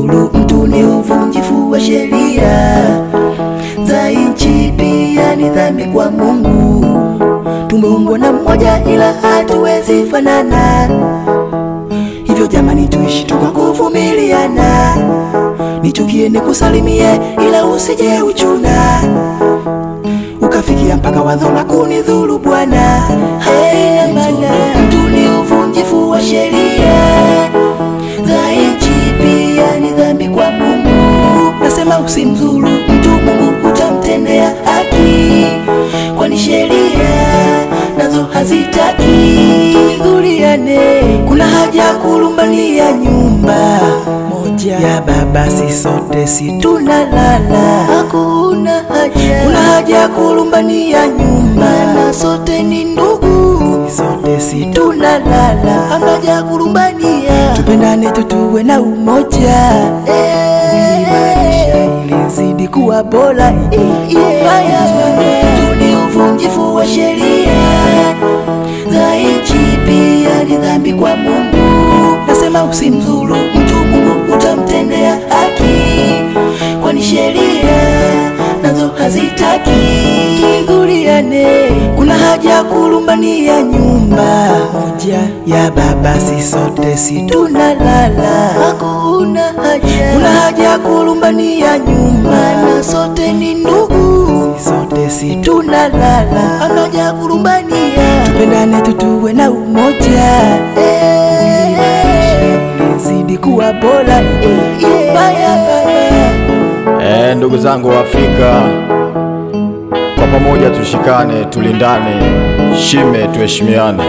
usimdhuru mtu ni uvunjifu wa sheria za nchi, pia ni dhambi kwa Mungu. Tumeumbwa na mmoja, ila hatuwezi fanana. Hivyo jamani, tuishi tu kwa kuvumiliana. Nichukie nikusalimie, ila usije uchuna ukafikia mpaka wadho la kunidhuru Bwana. Haina maana mtu ni uvunjifu wa sheria za nchi, pia ni dhambi kwa Mungu. Nasema usimdhuru mtu, Mungu utamtendea haki, kwani sheria nazo hazitaki tudhuriane. Kuna haja ya kulumbania nyumba moja ya baba, si sote si tunalala, hakuna haja. Kuna haja ya kulumbania nyumba, na sote ni ndugu, si sote si tunalala, hamna haja ya kulumbania. Tupendane tu, tuwe na umoja ili maisha ilizidi kuwa bora. Ubaya tu ni uvunjifu wa sheria za nchi, pia ni dhambi kwa Mungu. Nasema usimdhuru mtu, Mungu utamtendea haki, kwani sheria nazo hazitaki tudhuriane. Kuna haja ya kulumbania nyumba moja ya baba, si sote si tunalala, hakuna haja. Kuna haja ya kulumbania nyumba, na sote ni ndugu, si sote si tunalala, hamna haja ya kulumbania. Tupendane tu, tuwe na umoja ili maisha ilizidi kuwa bora. Ubaya baba Eh, ndugu zangu wa Afrika, kwa pamoja tushikane, tulindane, shime, tuheshimiane,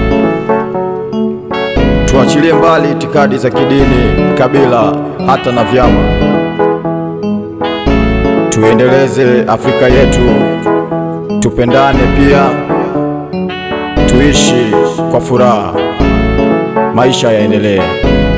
tuachilie mbali itikadi za kidini, kabila, hata na vyama. Tuendeleze Afrika yetu, tupendane pia, tuishi kwa furaha, maisha yaendelee.